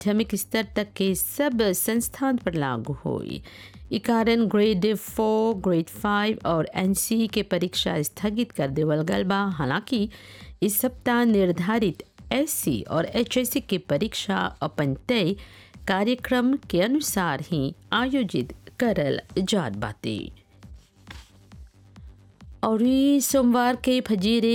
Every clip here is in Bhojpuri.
माध्यमिक स्तर तक के सब संस्थान पर लागू हुई ई कारण ग्रेड फोर ग्रेड फाइव और एनसी के परीक्षा स्थगित कर देवल गल बा हालांकि इस सप्ताह निर्धारित एससी और एचएससी की परीक्षा अपन तय कार्यक्रम के अनुसार ही आयोजित करल जात बाटे और ई सोमवार के फजीरे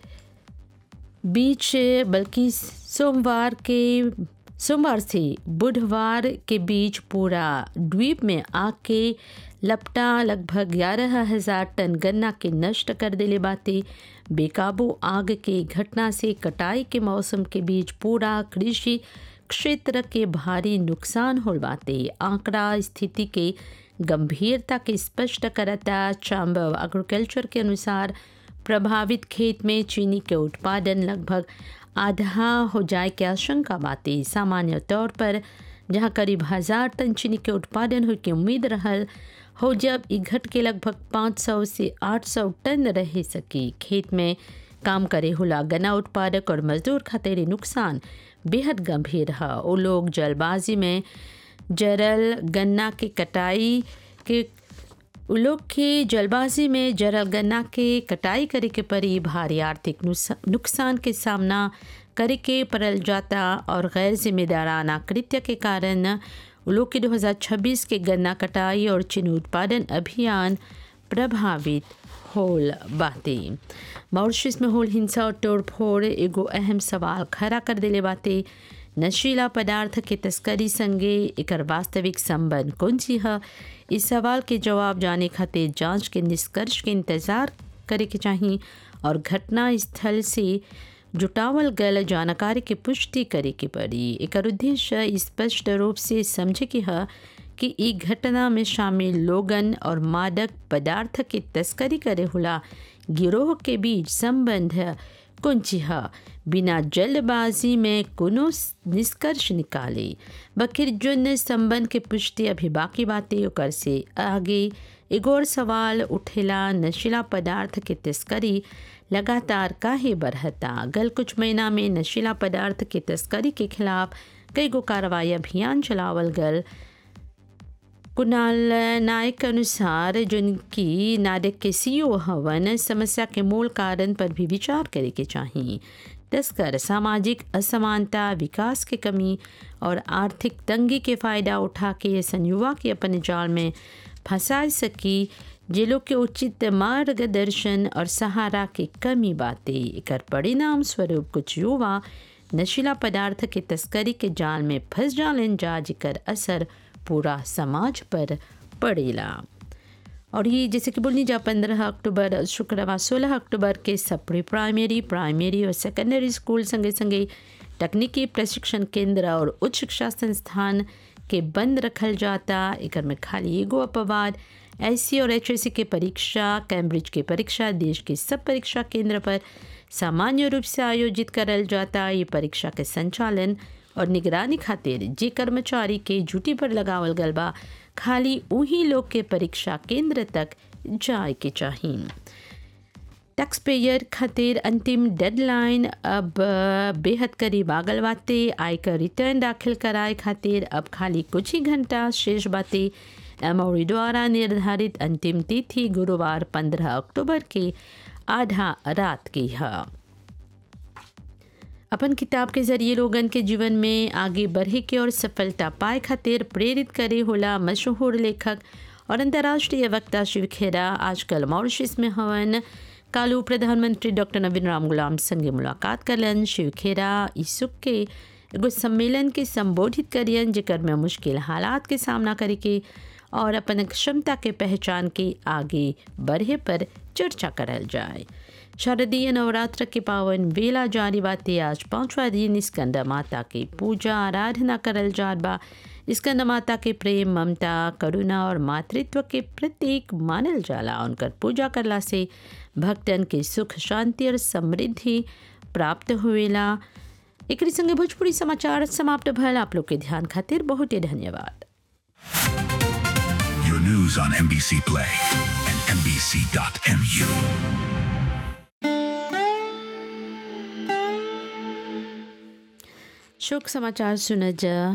बीच बल्कि सोमवार के सोमवार से बुधवार के बीच पूरा द्वीप में आग के लपटा लगभग ग्यारह हजार टन गन्ना के नष्ट कर देले बाते बेकाबू आग के घटना से कटाई के मौसम के बीच पूरा कृषि क्षेत्र के भारी नुकसान होल बाते आंकड़ा स्थिति के गंभीरता के स्पष्ट करता चैम्बर एग्रीकल्चर के अनुसार प्रभावित खेत में चीनी के उत्पादन लगभग आधा हो जाए के आशंका बाते सामान्य तौर पर जहां करीब हजार टन चीनी के उत्पादन हो के उम्मीद रहल हो जब ई घट के लगभग 500 से 800 टन रह सकी खेत में काम करे होला गन्ना उत्पादक और मजदूर खातिर नुकसान बेहद गंभीर है वो लोग जलबाजी में जरल गन्ना के कटाई के उ लोग के जलबाजी में जरल गन्ना के कटाई करे के परी भारी आर्थिक नुकसान के सामना करे के पड़ल जाता और गैर जिम्मेदाराना कृत्य के कारण लोग के 2026 के गन्ना कटाई और चीनी उत्पादन अभियान प्रभावित होल बाते मॉरिशस में होल हिंसा और तोड़फोड़ एगो अहम सवाल खड़ा कर दिले बाते नशीला पदार्थ के तस्करी संगे एकर वास्तविक संबंध कौन सी है इस सवाल के जवाब जाने खातिर जांच के निष्कर्ष के इंतज़ार करे के चाहिए और घटना स्थल से जुटावल गल जानकारी के पुष्टि करे के पड़ी एकर उद्देश्य स्पष्ट रूप से समझे के है कि ई घटना में शामिल लोगन और मादक पदार्थ के तस्करी करे होला गिरोह के बीच संबंध कुंची है बिना जल्दबाजी में कोनो निष्कर्ष निकाले बकिर जुन संबंध के पुष्टि अभी बाकी बातें ओकर से आगे एगो और सवाल उठेला नशीला पदार्थ के तस्करी लगातार काहे बढ़ता गल कुछ महीना में नशीला पदार्थ के तस्करी के खिलाफ कई गो कार्रवाई अभियान चलावल गल कुणाल नायक के अनुसार जिनकी नाडक के सीईओ हवन समस्या के मूल कारण पर भी विचार करे के चाहिए तस्कर सामाजिक असमानता विकास के कमी और आर्थिक तंगी के फायदा उठा के संयुवा के अपने जाल में फंसा सकी जिलों के उचित मार्गदर्शन और सहारा की कमी बातें एकर परिणाम स्वरूप कुछ युवा नशीला पदार्थ के तस्करी के जाल में फंस जालन जा जिकर असर पूरा समाज पर पड़ेला और ये जैसे कि बोलनी जा पंद्रह अक्टूबर शुक्रवार सोलह अक्टूबर के सब प्री प्राइमरी प्राइमरी और सेकेंडरी स्कूल संगे संगे तकनीकी प्रशिक्षण केंद्र और उच्च शिक्षा संस्थान के बंद रखल जाता एक में खाली एगो अपवाद एस और एच के परीक्षा कैम्ब्रिज के परीक्षा देश के सब परीक्षा केंद्र पर सामान्य रूप से आयोजित करल जाता ये परीक्षा के संचालन और निगरानी खातिर जे कर्मचारी के ड्यूटी पर लगावल गल बा खाली उही लोग के परीक्षा केंद्र तक जाए के चाहिए टैक्स पेयर खातिर अंतिम डेडलाइन अब बेहद करीब आगल बाते आयकर रिटर्न दाखिल कराए खातिर अब खाली कुछ ही घंटा शेष बाते एमओरी द्वारा निर्धारित अंतिम तिथि गुरुवार 15 अक्टूबर के आधा रात की है अपन किताब के जरिए लोगन के जीवन में आगे बढ़े के और सफलता पाए खातिर प्रेरित करे होला मशहूर लेखक और अंतर्राष्ट्रीय वक्ता शिव खेरा आजकल मॉरिशस में हवन कालू प्रधानमंत्री डॉक्टर नवीन राम गुलाम संगे मुलाकात करलन शिव खेरा ईसुक के एगो सम्मेलन के संबोधित करियन जेकर में मुश्किल हालात के सामना करे के और अपन क्षमता के पहचान के आगे बढ़े पर चर्चा करल जाए शारदीय नवरात्र के पावन वेला जारी बाते आज पांचवा दिन स्कंद माता की पूजा आराधना करल जात बा स्कंद माता के प्रेम ममता करुणा और मातृत्व के प्रतीक मानल जाला उनकर पूजा करला से भक्तन के सुख शांति और समृद्धि प्राप्त हुएला एक संगे भोजपुरी समाचार समाप्त भल आप लोग के ध्यान खातिर बहुत ही धन्यवाद Your news on NBC Play and NBC.mu. शोक समाचार सुनज